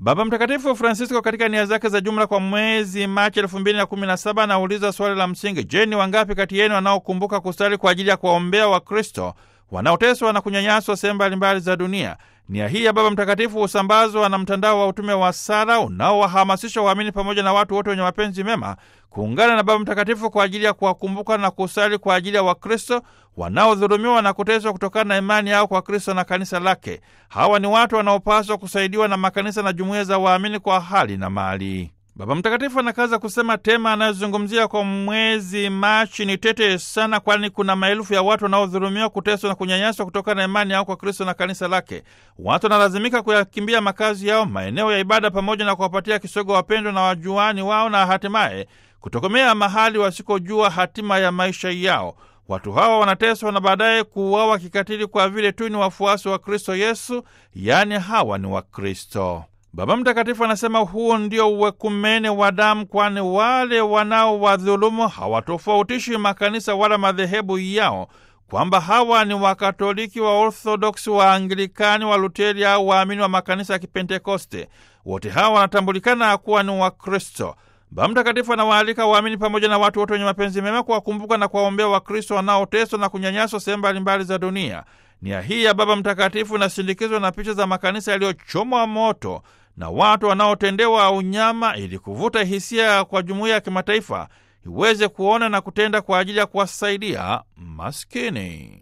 Baba Mtakatifu Francisco katika nia zake za jumla kwa mwezi Machi elfu mbili na kumi na saba anauliza swali la msingi: Je, ni wangapi kati yenu wanaokumbuka kusali kwa ajili ya kuwaombea Wakristo wanaoteswa na kunyanyaswa sehemu mbalimbali za dunia? Nia hii ya Baba Mtakatifu husambazwa na mtandao wa utume wa sala unaowahamasisha waamini pamoja na watu wote wenye mapenzi mema kuungana na Baba Mtakatifu kwa ajili ya kuwakumbuka na kusali kwa ajili ya Wakristo wanaodhulumiwa na kuteswa kutokana na imani yao kwa Kristo na kanisa lake. Hawa ni watu wanaopaswa kusaidiwa na makanisa na jumuiya za waamini kwa hali na mali. Baba Mtakatifu anakaza kusema tema anayozungumzia kwa mwezi Machi ni tete sana, kwani kuna maelfu ya watu wanaodhulumiwa, kuteswa na kunyanyaswa kutokana na imani yao kwa Kristo na kanisa lake. Watu wanalazimika kuyakimbia makazi yao, maeneo ya ibada, pamoja na kuwapatia kisogo wapendwa na wajuani wao, na hatimaye kutokomea mahali wasikojua hatima ya maisha yao. Watu hawa wanateswa na baadaye kuuawa kikatili kwa vile tu ni wafuasi wa Kristo Yesu, yaani hawa ni Wakristo. Baba Mtakatifu anasema huu ndio uwekumene wa damu, kwani wale wanaowadhulumu hawatofautishi makanisa wala madhehebu yao, kwamba hawa ni Wakatoliki, wa Orthodoksi, wa Anglikani, wa Luteri au waamini wa makanisa ya Kipentekoste. Wote hawa wanatambulikana kuwa ni Wakristo. Baba Mtakatifu anawaalika waamini pamoja na watu wote wenye mapenzi mema kuwakumbuka na kuwaombea Wakristo wanaoteswa na kunyanyaswa sehemu mbalimbali za dunia. Nia hii ya Baba Mtakatifu inasindikizwa na picha za makanisa yaliyochomwa moto na watu wanaotendewa unyama, ili kuvuta hisia kwa jumuiya ya kimataifa iweze kuona na kutenda kwa ajili ya kuwasaidia maskini.